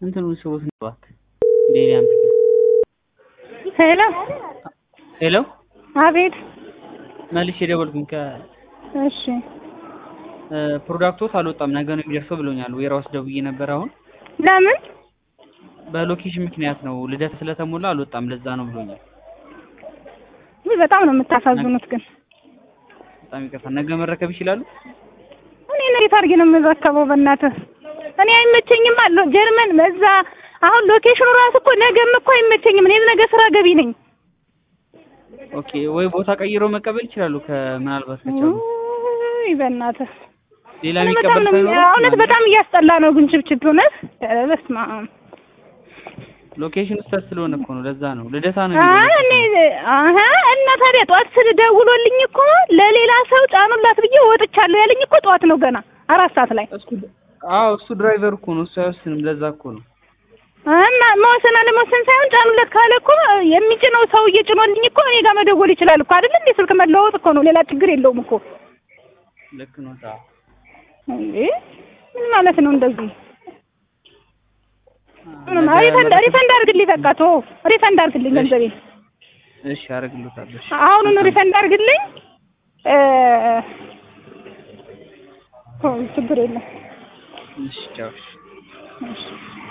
እንትኑን ስቦት ነው እባክህ ሌሊያን ሄሎ ሄሎ አቤት መልሼ ደወልኩኝ ከ እሺ ፕሮዳክቶት አልወጣም ነገ ነው የሚደርሰው ብሎኛል ዌራውስ ደውዬ ነበር አሁን ለምን በሎኬሽን ምክንያት ነው ልደት ስለተሞላ አልወጣም ለዛ ነው ብሎኛል ውይ በጣም ነው የምታሳዝኑት ግን በጣም ይቅርታ ነገ መረከብ ይችላሉ እኔ እንዴት አድርጌ ነው የምረከበው በእናትህ እኔ አይመቸኝም አለው ጀርመን በዛ አሁን ሎኬሽኑ ራሱ እኮ ነገም እኮ አይመቸኝም እኔ ነገ ስራ ገቢ ነኝ ኦኬ ወይ ቦታ ቀይሮ መቀበል ይችላሉ ከምናልባት ከቻሉ ውይ በእናትህ ሌላ እኔ በጣም የሚቀበል ነው ሳይኖር እውነት በጣም እያስጠላ ነው ግን ችብችብ እውነት ኧረ በስመ አብ ሎኬሽን ስህተት ስለሆነ እኮ ነው ለዛ ነው ልደታ ነው አይ እኔ አሀ እና ታዲያ ጠዋት ስል ደውሎልኝ እኮ ለሌላ ሰው ጫኑላት ብዬ ወጥቻለሁ ያለኝ እኮ ጠዋት ነው ገና አራት ሰዓት ላይ እሱ አዎ እሱ ድራይቨር እኮ ነው እሱ አይወስንም ለዛ እኮ ነው እና መወሰን አለመወሰን ሳይሆን ጫኑለት ካለ እኮ የሚጭነው ሰውዬ ጭኖልኝ እኮ እኔ ጋር መደወል ይችላል እኮ አይደል እንዴ ስልክ መለዋወጥ እኮ ነው ሌላ ችግር የለውም እኮ ልክ ነው ታ እንዴ ምን ማለት ነው እንደዚህ ምንም ሪፈንድ ሪፈንድ አድርግልኝ በቃ ቶ ሪፈንድ አድርግልኝ ገንዘቤን እሺ አደርግልዎታለሁ እሺ አሁኑኑ ሪፈንድ አድርግልኝ እ ኦ ችግር የለም እሺ ቻው እሺ እሺ